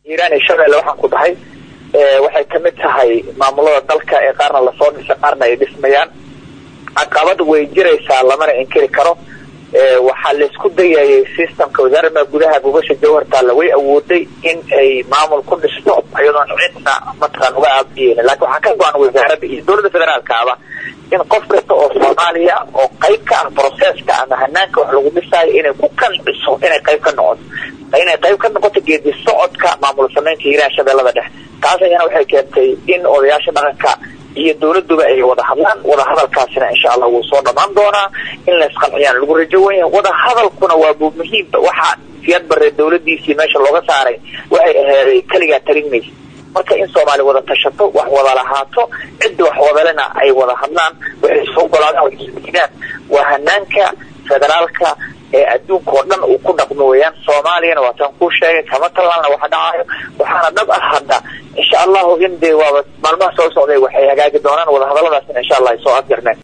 hiiraan iyo shabeelle waxaan ku dhahay waxay kamid tahay maamulada dalka ee qaarna lasoo dhisay qaarna ay dhismayaan caqabad way jiraysaa lamana inkiri karo waxaa laisku dayayay systemka wasaaradda gudaha gubasha jawhartaalla way awooday in ay maamul ku dhisto iyadoon cidna mataqaan uga aabiyeyn laakiin waxaa ka go-an wasaaradda iyo dowladda federaalkaaba in qof kasta oo soomaaliya oo qayb ka ah processka ama hanaanka wax lagu dhisaayo inay ku qanciso inay qayb ka noqoto inay qayb ka noqoto geedi socodka maamul sameynta hiiraan shabeellada dhexe taas ayana waxay keentay in odayaasha dhaqanka iyo dowladuba ay wada hadlaan wada hadalkaasina insha allah wuu soo dhamaan doonaa in la isqanciyaan lagu rajo wen yahay wada hadalkuna waa bu muhiimba waxaa siyaad bare dowladiisii meesha looga saaray waxay aheeday keligaa talin maysa marka in soomaali wada tashato wax wada lahaato cidda wax wadalena ay wada hadlaan waxay soo golaadaan way isdiidaan waa hanaanka federaalka ee adduunka oo dhan uu ku dhaqmo weyaan soomaaliyana waataan kuu sheegay kama talaalna waxa dhacayo waxaana dhab ah hadda insha allahu in dee waaba maalmaha soo socday waxay hagaagi doonaan wadahadaladaasina insha allah ay soo afjarneen